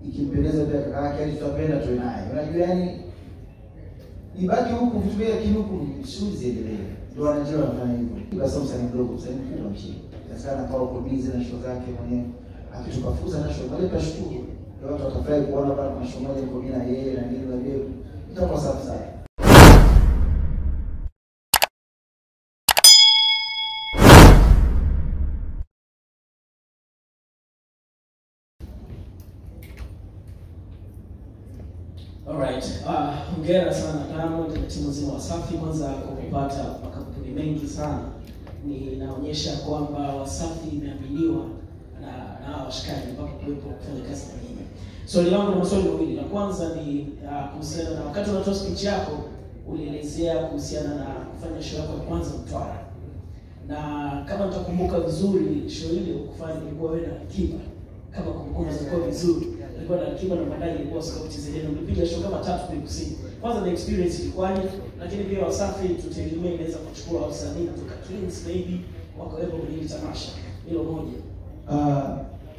ikimpendeza pia kaka yake, yani tutapenda tuwe naye. Unajua yani ibaki huku vitu vyake, lakini huku shughuli ziendelee. Ndio wanajua wanafanya hivyo. Basi msanii mdogo, msanii mkubwa mchini. Sasa anakaa uko busy na show zake mwenyewe. Akitupa fursa na show, bali tutashukuru. Ndio watu watafurahi kuona bana kuna show moja iko mimi na yeye na nini na vile. Itakuwa safi sana. Alright. Ah, hongera sana Diamond na timu nzima Wasafi kwanza kwa kupata makampuni mengi sana. Ni inaonyesha kwamba Wasafi imeaminiwa na na hawa washikaji mpaka kuwepo kufanya kazi na nyinyi. Swali langu na maswali mawili. La kwanza ni ah, kuhusiana na wakati unatoa speech yako ulielezea kuhusiana na kufanya show yako ya kwanza Mtwara. Na kama nitakumbuka vizuri show ile ukufanya ilikuwa wewe na Kiba. Kama kumbukumbu zilikuwa vizuri ilikuwa na Kiba na baadaye ilikuwa Scout Zedena. Mlipiga show kama tatu kule kusini. Kwanza the experience ilikuwaje? Lakini pia Wasafi tutegemea inaweza kuchukua wasanii kutoka Kings maybe wakawepo kwenye hili tamasha. Hilo moja. Ah,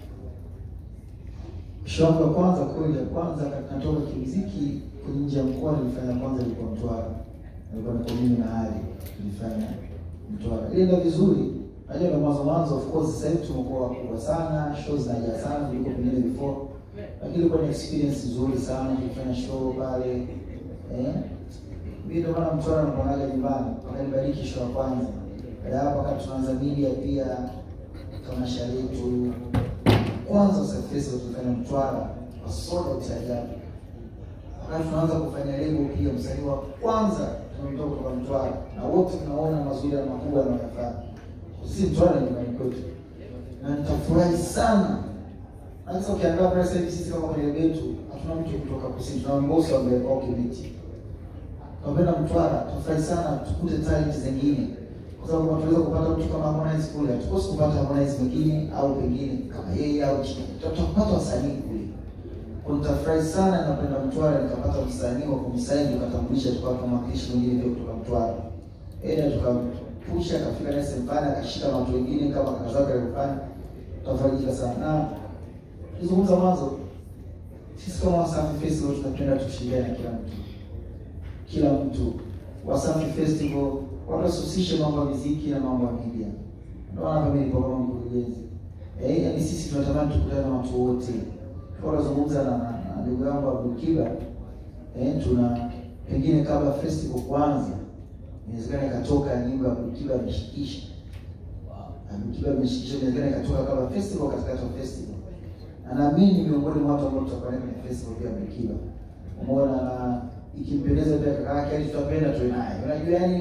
show yangu ya kwanza kweli ya kwanza natoka kimuziki kwenye nje ya mkoa nilifanya kwanza ilikuwa Mtwara. Nilikuwa niko mimi na Ali tulifanya Mtwara. Ilienda vizuri. Najua ndo mwanzo mwanzo of course sasa hivi tumekuwa wakubwa sana, shows zinajaa sana kuliko pengine before. Lakini ilikuwa ni experience nzuri sana tulifanya show pale. Eh? Mimi ndo maana Mtwara nakuonaga nyumbani. Wakanibariki show ya kwanza. Baada ya hapo wakati tunaanza media pia tamasha letu kwanza Festival tulifanya Mtwara kwa soda cha ajabu. Wakati tunaanza kufanya lego pia msanii wa kwanza tumetoka kutoka Mtwara na wote tunaona mazuri na makubwa yanayofanya. Sisi Mtwara ni nyumbani kwetu. Na nitafurahi sana. Sasa ukiangalia pale sasa hivi sisi kama kwenye lebo yetu hatuna mtu kutoka kusini, tuna mbosi wa mbele kwa kibiti. Tunapenda Mtwara, tutafurahi sana tukute talent zingine kwa sababu kama tunaweza kupata mtu kama Harmonize kule, hatukosi kupata Harmonize mwingine au pengine kama yeye au chini, tutapata wasanii kule. Kwa nitafurahi sana, napenda Mtwara, nikapata msanii wa kumsaini, tukatambulisha, tukawa tunamwakilisha mwingine pia kutoka Mtwara, enda tukampusha, akafika naye sehemu fulani, akashika na watu wengine kama kaka zake alivyofanya, tutafarijika sana. Na tulizungumza mwanzo, sisi kama Wasafi Festival tunapenda tushirikiane na kila mtu, kila mtu Wasafi Festival wanasosishe mambo ya muziki na mambo ya media. Ndio maana mimi nipo kama mkurugenzi. Eh, yani sisi tunatamani tukutane na watu wote. Kwa tunazungumza na na ndugu yangu Abdul Kiba. Eh, tuna pengine kabla festival kuanza inawezekana ikatoka nyimbo ya Abdul Kiba ameshikisha. Abdul Kiba ameshikisha inawezekana ikatoka kabla festival katikati ya festival. Na naamini miongoni mwa watu ambao tutakuwa kwenye festival pia Abdul Kiba. Umeona na ikimpendeza pia kaka yake, yani tutapenda tuwe naye. Unajua yani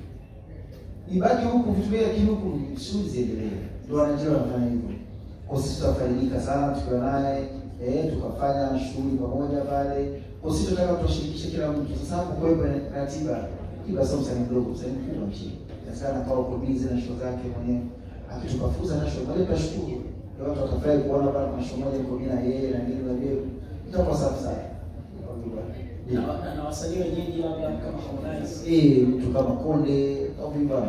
ibaki huku vitu vyake, lakini huku shughuli ziendelee. Ndio wanajua wanafanya hivyo. Kwa sisi tutafaidika sana tukiwa naye eh, tukafanya shughuli pamoja pale. Kwa sisi tunataka tuwashirikishe kila mtu. Sasa hapo kwa hivyo ratiba Kiba sio msanii mdogo, msanii mkubwa nchini. Sasa anakuwa uko busy na show zake mwenyewe. Akitupa fursa na show, bali tutashukuru. Ndio watu watafurahi kuona bana kuna show moja iko mimi na yeye na nini na vile. Itakuwa safi sana. Na, na, na wasanii wenyeji labda kama Harmonize. Eh, mtu kama Konde au Bwana.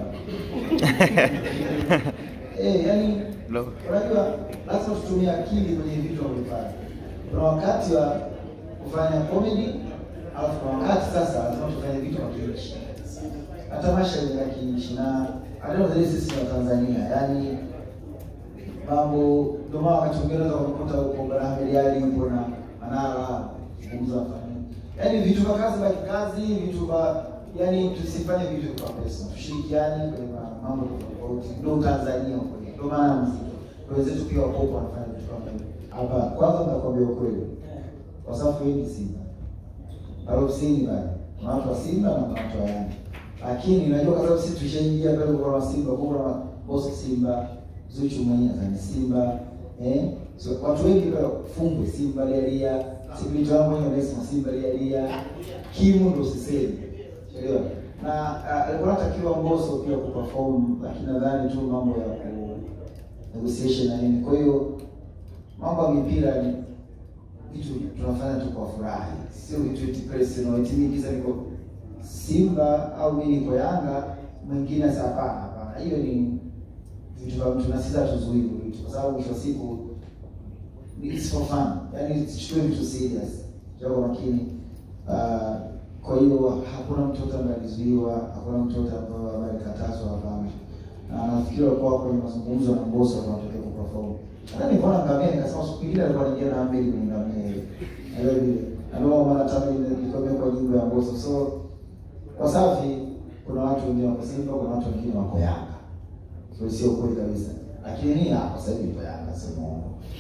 Eh, yani Lo. unajua lazima tutumie akili kwenye vitu tunavyofanya. Kuna wakati wa kufanya comedy, alafu kuna wakati sasa lazima tufanye vitu kwa kinchi. Hata tamasha ya kinchi na hata zile sisi wa Tanzania, yani mambo ndio maana wakati mwingine unaweza kukuta uko Barahmedi Ali yupo na Manara kuzungumza fani. Yaani vitu vya kazi baki kazi, vitu vya yani tusifanye vitu kwa pesa. Tushirikiane kwenye ma- mambo tofauti. Ndio Tanzania huko. Ndio maana muziki. Kwa wenzetu pia wako wanafanya vitu kama hivyo. Hapa kwanza nitakwambia ukweli. Eh, Kwa sababu hii ni Simba. Harusini bali. Kuna watu wa Simba na kuna watu wa Yanga. Lakini najua kwa sababu sisi tushaingia pale kwa wa Simba, kwa kuna boss Simba, Zuchu mwenyewe ni Simba. Eh? So, watu wengi pale fungwe Simba lia Sibiti wangu mwenyewe anasema Simba lia Kimu ndo sisemi. Elewa. Na ah, alikuwa anatakiwa Mbosso pia kuperform lakini nadhani tu mambo ya ku negotiation na nini. Kwa hiyo mambo ya mipira ni vitu tunafanya tu kwa furaha, sio vitu eti personal, eti mimi kisa niko Simba au mimi niko Yanga, mwingine sasa. Hapana, hapana, hiyo ni vitu vya mtu, na sisi hatuzuii hivyo vitu, kwa sababu mwisho wa siku it's for fun, yani sichukue vitu serious, kwa makini. Uh, kwa hiyo hakuna mtoto ambaye alizuiwa, hakuna mtoto ambaye alikatazwa, hapana. Na nafikiri walikuwa kwenye mazungumzo na Mbosso kwa wanataka kuperform. Hata nilipoona ngamia nikasema siku nyingine alikuwa anaingia na mbili kwenye ngamia ile. Ndio vile. Na ndio maana tamani nilikwambia kwa nyimbo ya Mbosso. So Wasafi kuna watu wengine wako Simba, kuna watu wengine wako Yanga. So sio kweli kabisa. Lakini mimi hapa sasa hivi nipo Yanga, sio muongo.